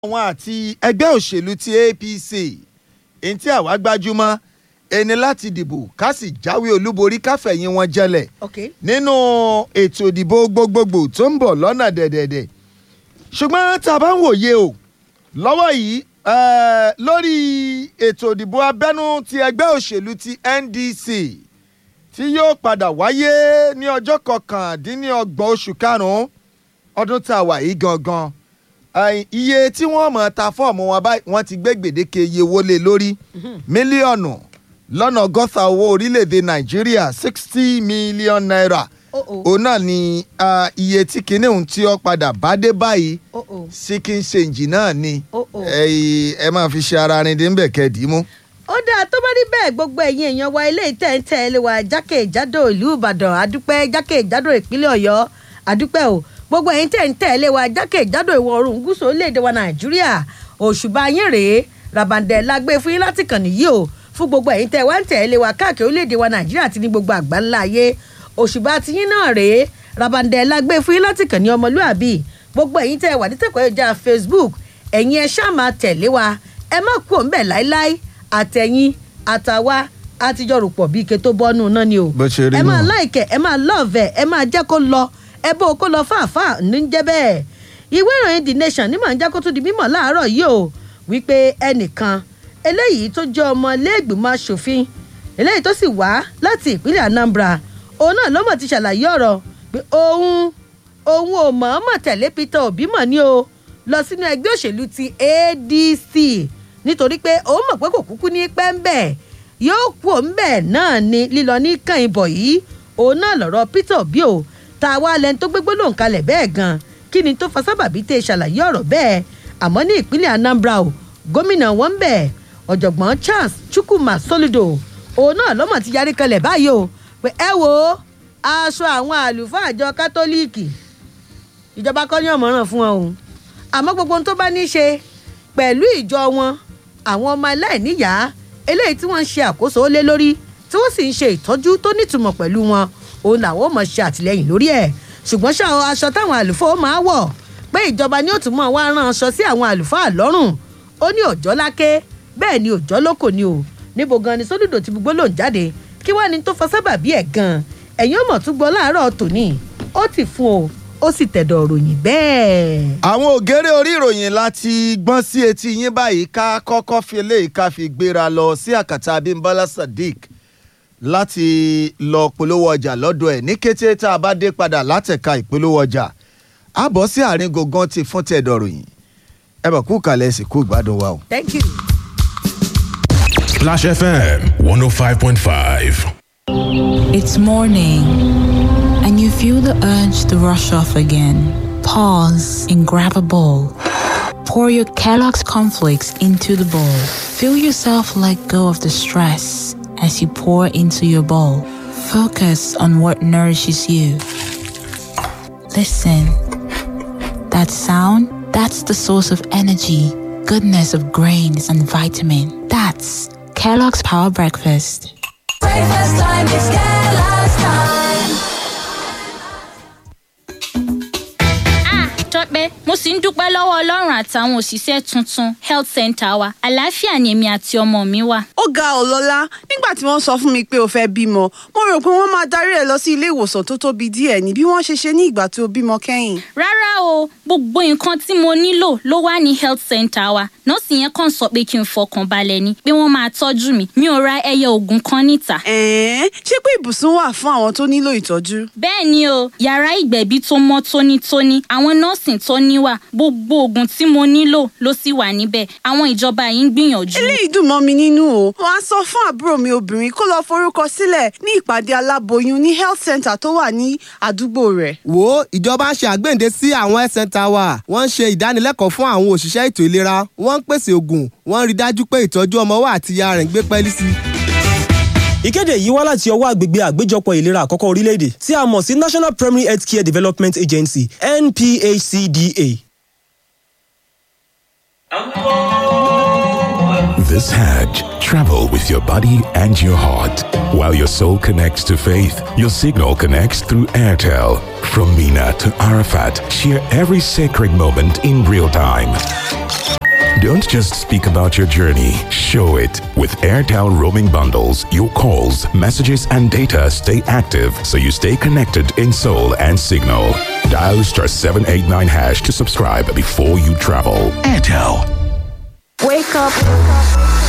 àwọn àti ẹgbẹ́ òṣèlú ti apc èyí tí àwa gbájúmọ́ ẹni láti dìbò ká sì jáwé olúborí káfẹ̀yìn wọn jẹlẹ̀ okay. nínú ètò ìdìbò gbogbogbò tó ń bọ̀ lọ́nà dẹ̀dẹ̀dẹ̀ ṣùgbọ́n tá a bá ń wòye o lọ́wọ́ yìí eh, lórí ètò ìdìbò abẹ́nú ti ẹgbẹ́ òṣèlú ti ndc tí yóò padà wáyé ní ọjọ́ kọkàndínlọ́gbọ̀n oṣù karùn-ún ọdún tá a wà yìí gangan Ai, iye tí wọ́n mọ̀ ta fọ́ọ̀mù wọn báyìí wọ́n ti gbé gbèdéke iye owó lé lórí mílíọ̀nù lọ́nà ọgọ́ta owó orílẹ̀-èdè nàìjíríà sixty million naira Oh, oh. òun náà ni ah, iye tí kinní ohun tí ó padà bá dé báyìí Oh, oh. síkín ṣèǹjì náà ni Oh, oh. ẹ ẹ máa fi ṣe ara rin dé ń bẹ̀ kẹ́ẹ̀dì mú. ó dáa tó bá rí bẹ́ẹ̀ gbogbo ẹ̀yin èèyàn wa ilé ìtẹ̀ǹtẹ̀ ilé wa jákèjádò ìlú ìbàdàn àdúpẹ́ jákèjádò ìpínlẹ̀ ọ̀yọ́ àdúpẹ́ o gbogbo ẹ̀yin tẹ̀ǹtẹ̀ ilé wa jákèjádò ìwọ̀ oòrùn gúúsù orílẹ̀-èdè wa nàìjíríà òṣùbà yín rèé ràbàǹdẹ̀ la gbé fún yín láti kàn nìyí o fún gbogbo ẹ̀yin tẹ̀ wá ń tẹ̀ ilé wa káàkiri orílẹ̀-èdè wa nàìjíríà àti ní gbogbo àgbáńlá ayé òṣùbà tiyín náà rèé ràbàǹdẹ̀ la gbé fún yín láti kàn ní ọmọlúàbí gbogbo ẹ̀yin tẹ̀ wà ní tẹ̀kọ̀ ẹ̀já facebook ẹ̀yin ẹ ṣáà máa tẹ̀lé wa ẹ má kú òun bẹ̀ láíláí àtẹ̀yìn àtàwa àtijọ́ rò pọ̀ bíi ike tó bọ́nú náà ni o. Bó ṣe rí ẹ máa nù. láìkẹ̀ ẹ máa lọ́ọ̀vẹ̀ ẹ máa jẹ́ kó lọ ẹ bó o kó lọ fàáfàá ní jẹ́ bẹ́ẹ̀. ìwé ìròyìn the nation ní màá ń já kó tún di mímọ̀ láàárọ̀ yìí o wípé ẹnìkan eléyìí tó jẹ́ ọmọ iléègbìmọ̀ asòfin eléyìí tó sì wá láti ìpínlẹ̀ anambra òun náà lọ́mọ̀ ti ṣàlàyé ọ̀rọ̀ pé òun òun ò mọ̀ọ́mọ̀ tẹ̀lé peter obi mọ̀ ní o lọ sínú ẹgbẹ́ òṣèlú ti adc nítorí pé òun mọ̀ pé kò kúkú ní pẹ́ńbẹ́ yóò kú òǹbẹ̀ náà ni lílọ ní kàn ìbọ̀ yìí òun náà lọ̀rọ̀ peter obi o tá a wá lẹni tó gbégbó lòun kalẹ̀ bẹ́ẹ̀ gan kí ni tó fa sábàbí tẹ ṣàlàyé ọ̀rọ̀ bẹ́ẹ̀ àmọ́ ní ìpínlẹ̀ anambra o gómìnà wọn ń bẹ̀ ọ̀jọ̀gbọ́n charles chukwuma soludo òun náà lọ́mọ̀ ti yarí kalẹ̀ báyìí o pé ẹ wo aṣọ àwọn àlùfáà àjọ kátólíìkì ìjọba kọ́ ní ọ̀mọ̀ràn fún wọn o àmọ́ gbogbo ohun tó bá ní í ṣe pẹ̀lú ìjọ wọn àwọn ọmọ aláìníyàá eléyìí tí wọ́n ń ṣe àkóso lé lórí tí wọ́n sì ń ṣe ìtọ́jú tó nítumọ̀ pẹ̀lú wọn òun làwọn ò mọ̀ ṣe àtìlẹ́yìn lórí ẹ̀ ṣùgbọ́n ṣá o, aṣọ táwọn àlùfáà máa wọ̀ pé ìjọba ni ó tún mọ̀ wá rán aṣọ sí àwọn àlùfáà lọ́rùn ó ní òjọ́ láké bẹ́ẹ̀ ni òjọ́ lóko ni o níbo gan ni sódùdò ti gbogbo lòún jáde kí wàá ní tó fa sábàbí ẹ̀ gan ẹ̀yin ọmọ tún gbọ́ láàárọ̀ tòní ó ti fún o ó sì tẹ̀dọ̀ ròyìn bẹ́ẹ̀. àwọn ògèrè orí ìròyìn láti gbọ́n sí etí yín báyìí ká kọ́kọ́ fi eléyìí ká fi gbéra lọ sí àkàtà abimbola sadiq láti lọ polówó ọjà lọ́dọ̀ ẹ̀ ní kété tá a bá dé padà látẹ̀ka ìpolówó ọjà a bọ̀ sí àárín gangan ti fún tẹ̀dọ̀ ròyìn ẹ bọ̀ kú kalẹ̀ sí kú ìgbádùn wa o. thank you. Splash FM 105.5. It's morning, and you feel the urge to rush off again. Pause and grab a bowl. Pour your Kellogg's cornflakes into the bowl. Feel yourself let go of the stress as you pour into your bowl. Focus on what nourishes you. Listen. That sound, that's the source of energy, goodness of grains and vitamin. That's Kellogg's Power Breakfast. Breakfast time is Kellogg's time. tọ́pẹ́ mo sì ń dúpẹ́ lọ́wọ́ ọlọ́run àtàwọn òṣìṣẹ́ tuntun health center wa àlàáfíà ni èmi àti ọmọ mi wà. ó ga ọ́ lọ́lá nígbà tí wọ́n sọ fún mi pé o fẹ́ bímọ mo rò pé wọ́n máa darí ẹ lọ sí ilé ìwòsàn tó tóbi díẹ̀ ní bí wọ́n ṣe ṣe ní ìgbà tó bímọ kẹ́yìn. rárá o gbogbo nǹkan tí mo nílò ló wà ní health center wa nọ́ọ̀sì yẹn kàn sọ pé kí n fọkàn balẹ̀ ni pé wọ́n máa tọ́jú mi mi ò ra ẹyẹ oògùn kan níta. ẹ̀ẹ́n ṣé pé ibùsùn wà fún àwọn tó nílò ìtọ́jú. bẹ́ẹ̀ ni o yàrá ìgbẹ̀bí tó mọ́ tónítóní àwọn nọ́ọ̀sì tó níwà gbogbo oògùn tí mo nílò ló sì wà níbẹ̀ àwọn ìjọba yìí ń gbìyànjú. eléyìí dùn mọ́ mi nínú o wọ́n á sọ fún àbúrò mi obìnrin kó lọ forúkọ sílẹ̀ ní ìpàdé aláboyún ní health center tó wà ní àdúgbò rẹ̀. wo ìjọba ń ṣe àgbéǹde sí àwọn health center wa wọ́n ń ṣe ìdánilẹ́kọ̀ọ́ fún àwọn òṣìṣẹ́ ètò ìlera wọ́n ń pèsè oògùn wọ́n ń rí dájú pé ìtọ́jú ọmọ wa àti ìyá rẹ̀ ń gbé pẹ́ẹ́lí sí i. ìkéde yìí wá láti ọwọ́ àgbègbè àgbéjọpọ̀ ìlera àkọ́kọ́ orílẹ̀-èdè tí a mọ̀ sí national primary health care development agency nphcda. This Hajj, travel with your body and your heart. While your soul connects to faith, your signal connects through Airtel. From Mina to Arafat, share every sacred moment in real time. Don't just speak about your journey, show it. With Airtel roaming bundles, your calls, messages, and data stay active so you stay connected in soul and signal. Dial star 789 hash to subscribe before you travel. Airtel. Wake up.